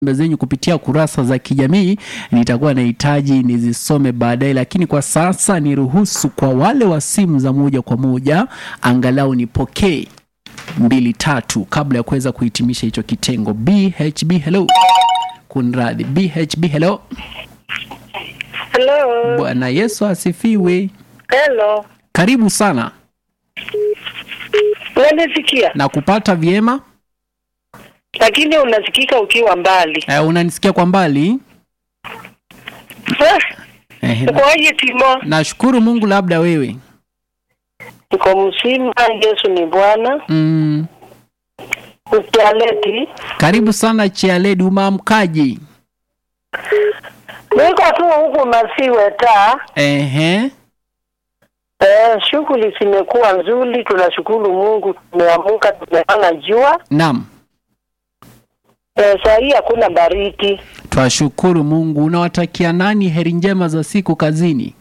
zenyu kupitia kurasa za kijamii nitakuwa nahitaji nizisome baadaye, lakini kwa sasa niruhusu kwa wale wa simu za moja kwa moja angalau nipokee mbili tatu kabla ya kuweza kuhitimisha hicho kitengo. BHB hello, kunradhi. BHB hello, Hello. Bwana Yesu asifiwe. Hello. Karibu sana Unanisikia? na kupata vyema. Lakini unasikika ukiwa mbali. Eh, unanisikia kwa mbali? Ah, Eh, na- Ukoaje Timo? nashukuru Mungu, labda wewe. Niko mzima, Yesu ni Bwana. Mm, Ukialeti. karibu sana Chialedi, umeamkaje? Niko tu huku Masiwe taa. Ehe, Eh, shughuli zimekuwa nzuri, tunashukuru Mungu, tumeamuka, tumeona jua. naam, Eh, saa hii hakuna baridi. twashukuru Mungu. Unawatakia nani heri njema za siku kazini?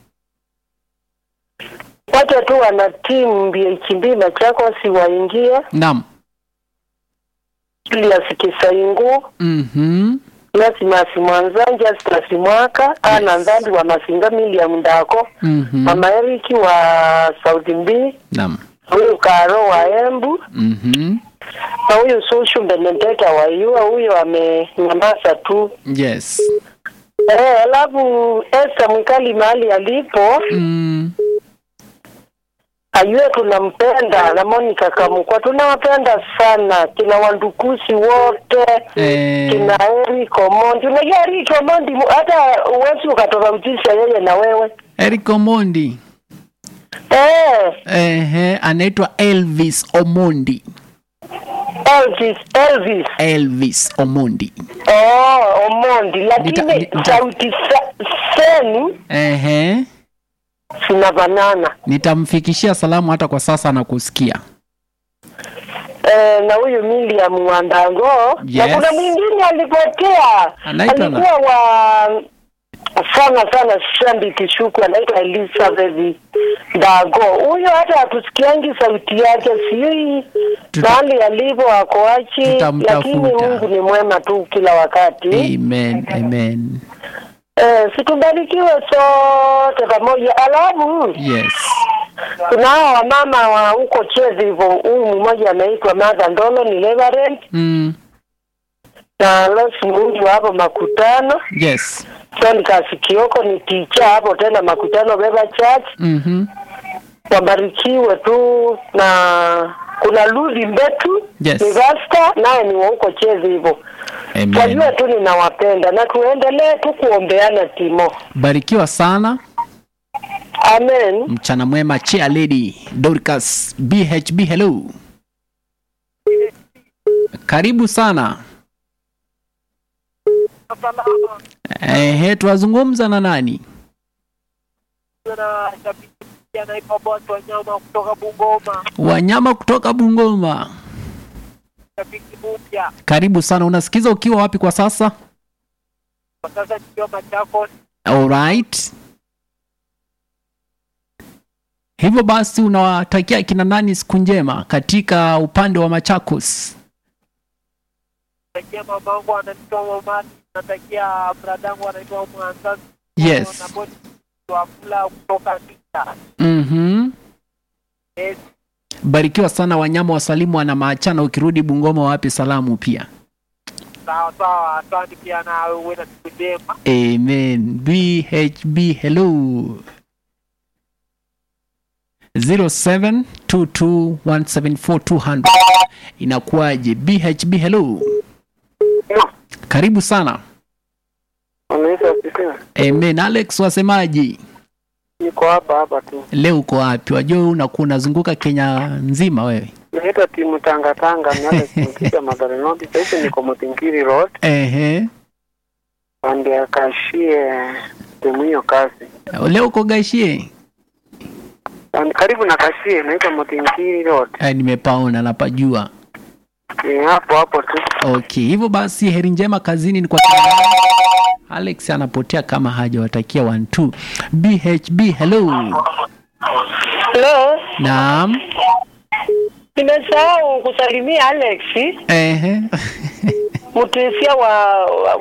Wote tu wana timu BHB Machakos waingie Naam. Julius Kisaingu, Mhm. Nasimasi Mwanzanja, Stasi Mwaka, Ana Ndhambi wa Masinga, Miliam Ndako, Mhm. Mama Eriki wa South B, Naam. huyu Karo wa Embu Mhm. na huyu Sushu Benedetta wa Yua, huyo amenyamaza tu. Yes. Eh, alafu Esther Mwikali mahali alipo Mm. ajue tunampenda na Monica Kamukwa tunawapenda sana, kina wandukusi wote Eh, kina Eric Omondi. Unajua Eric Omondi mu- hata uwezi ukatofautisha yeye na wewe Eric Omondi. eh, Ehe, anaitwa Elvis Omondi. Elvis Elvis Elvis Omondi. oh, Omondi, lakini Nita- nita- sauti sa, senu Ehe. zinafanana Nitamfikishia salamu hata kwa sasa na kusikia. eh, na huyu Miriam Wandango Yes. na kuna mwingine alipotea, Anaitwa na- alikuwa wa sana sana Shambi Kishuku, anaitwa Elizabeth Dago. Huyo hata hatusikiangi sauti yake, sijui Tuta- mahali alipo akoachi, Tutamtafuta. lakini Mungu ni mwema tu kila wakati. Amen. Amen. Eh, situbarikiwe sote pamoja. Alafu Yes. kuna hao wamama wa huko Chezi hivyo, huyu mmoja anaitwa Martha Ndolo ni Reverend Mm. na Losi Mungu hapo makutano. Yes. John Kasikioko ni ticha hapo tena makutano Beba Church. Mhm. Wabarikiwe tu na kuna Ludi Mbetu Yes. ni Rasta naye ni wa huko Chezi hivyo. Amen. Wajue tu ninawapenda na tuendelee tu kuombeana Timo. Barikiwa sana. Amen. Mchana mwema Chia Lady Dorcas BHB hello. Karibu sana. Ehe, twazungumza na nani? na shabiki anaitwa Boss Wanyama kutoka Bungoma, Wanyama kutoka Bungoma. shabiki mpya Karibu sana. Unasikiza ukiwa wapi kwa sasa? kwa sasa nikiwa Machakos. Alright. Hivyo basi unawatakia kina nani siku njema katika upande wa Machakos? Natakia mamangu anaitwa Momani, natakia bradangu anaitwa Mwanzazi Yes. na bodi wa kula kutoka Vita. Mhm. Yes, Barikiwa sana wanyama wasalimu wana maachana ukirudi Bungoma wapi salamu pia. sawa sawa, asante pia na uwe na siku njema. Amen. BHB hello. 0722174200 inakuwaje? BHB hello. Karibu sana. Unaweza kusema Amen. Alex wasemaji? niko hapa hapa tu. Leo uko wapi? Wajua unakuwa unazunguka Kenya nzima wewe. Naitwa timu Tanga Tanga miaka kimpiga Madhara North. Sasa hivi niko Mtingiri Road Ehe. pande ya Kashie timu hiyo kazi. Leo uko Gashie? And karibu na Kashie naitwa Mtingiri Road. Eh, nimepaona napajua. Ni hapo hapo tu. Okay, hivyo basi heri njema kazini ni kwa kina nani? Alex anapotea kama hajawatakia 1 2. BHB hello. Hello. Naam. Nimesahau kusalimia Alex. Ehe. mtesia wa, wa